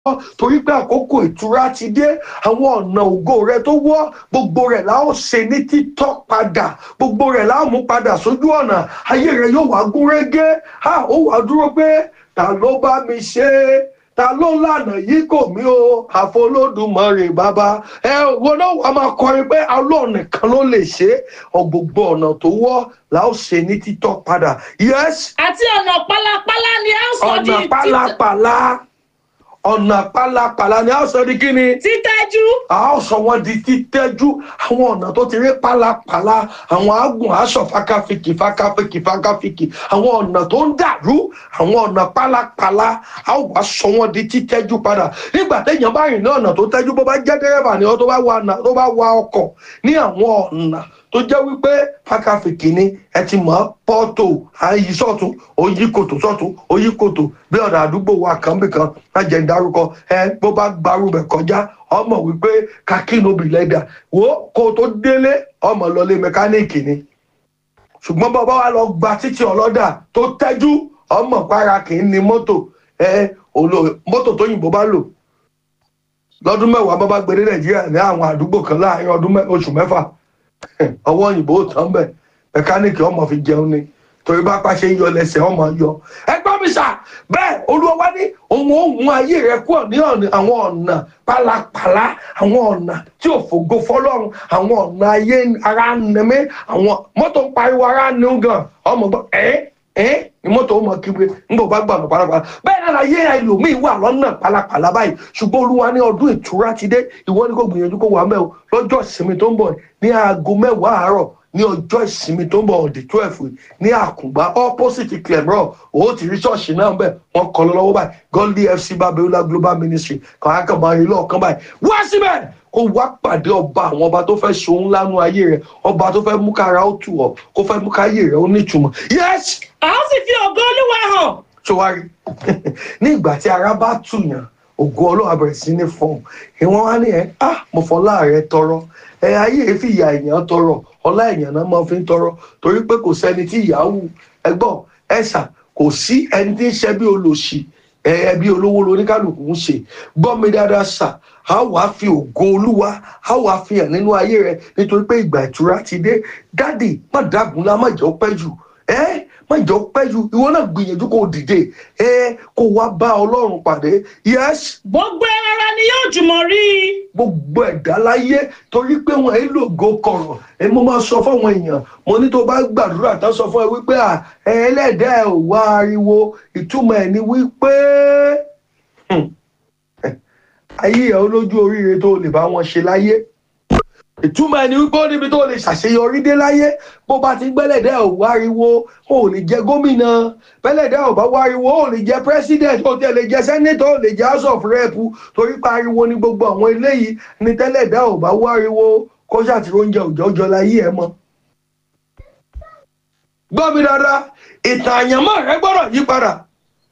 torí pé àkókò ìtura ti dé àwọn ọ̀nà ògo rẹ tó wọ́ gbogbo rẹ̀ la ó ṣe ní títọ́ padà gbogbo rẹ̀ la ó mú padà sójú ọ̀nà ayé rẹ yóò wá gún régé ha ó wá dúró pé ta ló bá mi ṣe é ta ló lànà yìí kò mí o àfolódùmarè bàbá ẹ wọn náà wàá máa kọrin pé Ọlọ́run nìkan ló lè ṣe é ọ gbogbo ọ̀nà tó wọ́ la ó ṣe ní títọ́ padà yes àti ọ̀nà pálapàla ni a ó sọ di ọ̀nà pálapàla ọ̀nà pálapàla ni a ó sọ di kí ni títẹ́jú a ó sọ wọn di títẹ́jú àwọn ọ̀nà tó ti rí pálapàla àwọn àgùn aṣọ fakafiki fakafiki fakafiki àwọn ọ̀nà tó ń dàrú àwọn ọ̀nà pálapàla a ó wá sọ wọn di títẹ́jú padà nígbà téèyàn bá rìn ní ọ̀nà tó tẹ́jú bó bá jẹ́ dẹ́rẹ́bà ni ọ tó bá wa ọ̀nà tó bá wa ọkọ̀ ní àwọn ọ̀nà tó jẹ́ wípé fakafiki ni ẹ ti mọ̀ pọ́tò àyí sọ̀tún òyí kòtò sọ̀tún òyí kòtò bí ọ̀nà àdúgbò wa kan bí kan má jẹ́ ń dárúkọ ẹ bó bá gbarú bẹ̀ kọjá ọmọ wípé kakínóbì lẹ́dà wo kó tó délé ọmọ lọlé mẹkáníìkì ni ṣùgbọ́n bàbá wa lọ gba títí ọlọ́dà tó tẹ́jú ọmọ para kì í ní mọ́tò ẹ òlò mọ́tò tó yìnbó bá lò lọ́dún mẹ́wàá bá bá gbé dé nàìjíríà ní àwọn àdúgbò kan láàrin ọdún mẹ́- oṣù mẹ́fà ọwọ́ òyìnbó tán bẹ̀ mẹkáníìkì ọmọ fi jẹun ni torí bá pàṣẹ yọ lẹ́sẹ̀ ọmọ yọ ẹgbọ́n mi sà bẹ́ẹ̀ olúwa wá ní òun ó mú ayé rẹ kúrò ní ọ̀nà àwọn ọ̀nà pálapàla àwọn ọ̀nà tí ò fògo fọlọ́run àwọn ọ̀nà ayé ara nẹmí àwọn mọ́tò ń pariwo ara ní gan ọmọ gbọ́ ẹ́ ẹ́ ni mọ́tò ó mọ kígbe nígbà bá gbàgbọ́ pálapàla bẹ́ẹ̀ náà láyé ẹlòmíì wà lọ́nà pálapàla báyìí ṣùgbọ́n olúwa ní ọdún ìtura ti dé ìwọ ni kò gbìyànjú kó wà mẹ́ o lọ́jọ́ ìsinmi tó ń bọ̀ ní aago mẹ́wàá àárọ̀ ní ọjọ́ ìsinmi tó ń bọ̀ ọ̀dẹ̀ twelve ní àkùngbá opposite clemro ó ti rí ṣọ́ọ̀ṣì náà bẹ́ẹ̀ wọ́n kọ́ lọ lọ́wọ́ báyìí godly fc babiola global ministry kan akọ̀mọ́ ayé lọ́ọ̀kan báyìí wá síbẹ̀ kó wá pàdé ọba àwọn ọba tó fẹ́ ṣohun lánú ayé rẹ̀ ọba tó fẹ́ mú kára ó tù ọ́ kó fẹ́ mú káyé rẹ̀ ó nítumọ̀ yes a ó sì fi ògo olúwa hàn ṣọwárí ní ìgbà tí ara bá tùyàn ògo ọlọ́run bẹ̀rẹ̀ sí ní fọ́ọ̀mù ìwọ̀n wá ní ẹ̀ ah mo fọlá rẹ tọrọ ẹ ayé èéfì ìyá èèyàn tọrọ ọlá èèyàn náà máa fi ń tọrọ torí pé kò sẹ́ni tí ìyá wù ẹgbọ́n ẹ̀sà kò sí ẹni tí ń ṣe bí olòṣì ẹ bí olówó loníkálukú ń ṣe gbọ́ mi dáadáa sà á wàá fi ògo olúwa á wàá fi hàn nínú ayé rẹ nítorí pé ìgbà ìtura ti dé dádì má dàgúnlá má jẹ́ ó pẹ́ jù ẹ́ má jọ pẹ́ ju ìwọ náà gbìyànjú kó o dìde ẹ kó wá bá ọlọ́run pàdé yes gbogbo ara ni yóò jùmọ̀ rí i gbogbo ẹ̀dá láyé torí pé wọn ẹ lògo kọ̀rọ̀ ẹ mo máa sọ fáwọn èèyàn mo ní tó bá gbàdúrà tán sọ fún ẹ wípé à ẹ ẹlẹ́dàá ẹ ò wá ariwo ìtumọ̀ ẹ̀ ni wípé hmm, ayé ẹ olójú oríire tó lè bá wọn ṣe láyé ìtumọ̀ ẹni wípé ó níbi tó lè ṣàṣeyọrí dé láyé bó bá ti gbẹ́lẹ̀dẹ́ ò wáriwo ó lè jẹ gómìnà bẹ́lẹ̀dẹ́ ò bá wáriwo ó lè jẹ president ó tẹ̀ lè jẹ senator ó lè jẹ house of rep torí pariwo ní gbogbo àwọn eléyìí ní tẹ́lẹ̀dẹ́ ò bá wáriwo kó ṣàtìrò oúnjẹ òjòjọ láyé ẹ mọ́. gbọ́ mi dáadáa ìtàn àyànmọ́ rẹ gbọ́dọ̀ yí padà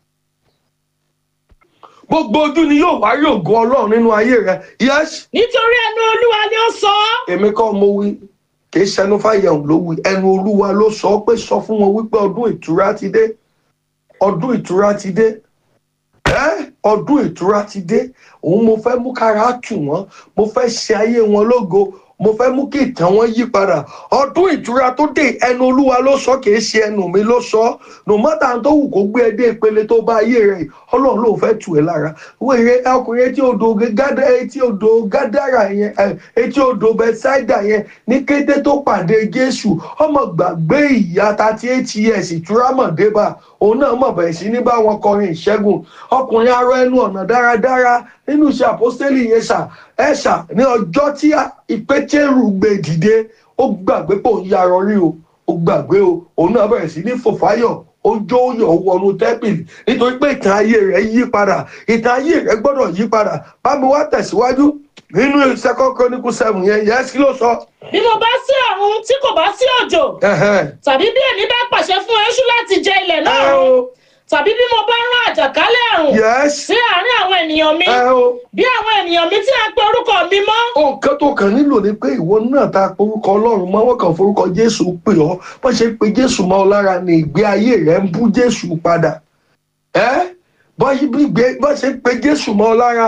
gbogbo ojú ni yóò wá rí ògo ọlọ́run nínú ayé rẹ yes nítorí ẹnu olúwa ni ó sọ ọ́ èmi kọ́ mo wí kì í ṣẹnu fàyẹ̀hùn ló wí ẹnu olúwa ló sọ pé sọ fún wọn wípé ọdún ìtura ti dé ọdún ìtura ti dé ẹ́ ọdún ìtura ti dé òun mo fẹ́ mú kára tù wọ́n mo fẹ́ ṣe ayé wọn lógo mo fẹ́ mú kí ìtàn wọn yí padà ọdún ìtura tó dé ẹnu olúwa ló sọ kì í ṣe ẹnu mi ló sọ no matter tó wù kó gbé ẹ dé ìpele tó bá ayé rẹ ọlọ́run ló fẹ́ tù ẹ́ lára wèrè ọkùnrin etí odò gádà etí odò gádàrà yẹn ẹ, etí odò bẹ́sáìdà yẹn ní kété tó pàdé jésù ọmọ gbàgbé ìyá thirty eight years ìtura mọ̀ débà òun náà mọ̀ bẹ̀rẹ̀ sí ní bá wọn kọrin ìṣẹ́gun ọkùnrin arọ ẹnu ọ̀nà dáradára nínú iṣẹ́ àpọ́stélì yẹn ṣà ẹ ṣà ní ọjọ́ tí ìpẹ́tẹ́rù gbé dìde ó gbàgbé pé òun yarọ rí o ó gbàgbé o òun náà bẹ̀rẹ̀ sí ní fòfáyọ̀ ó jó yọ̀ wọnú tẹ́pìlì nítorí pé ìtàn ayé rẹ̀ yí padà ìtàn ayé rẹ̀ gbọ́dọ̀ yí padà bá mi wá tẹ̀síwájú nínú second chronicle seven yẹn yẹn kí ló sọ. bí mo bá sí ọ̀run tí kò bá sí òjò Ẹ̀hẹ́n. tàbí bí èmi bá pàṣẹ fún eṣú láti jẹ ilẹ̀ náà ẹ run o tàbí bí mo bá rán àjàkálẹ̀ àrùn yes sí àárín àwọn ènìyàn mi ẹ o. bí àwọn ènìyàn mi tí a pe orúkọ mi mọ́ nǹkan tó kàn nílò ni pé ìwọ náà ta orúkọ ọlọ́run mọ́ wọ́n kàn forúkọ jésù pè ọ́ bọ́n ṣe pe jésù mọ́ ọ lára ni ìgbé ayé rẹ̀ ń bú jésù padà ẹ́ bọ́ ṣe ń pe jésù mọ́ ọ lára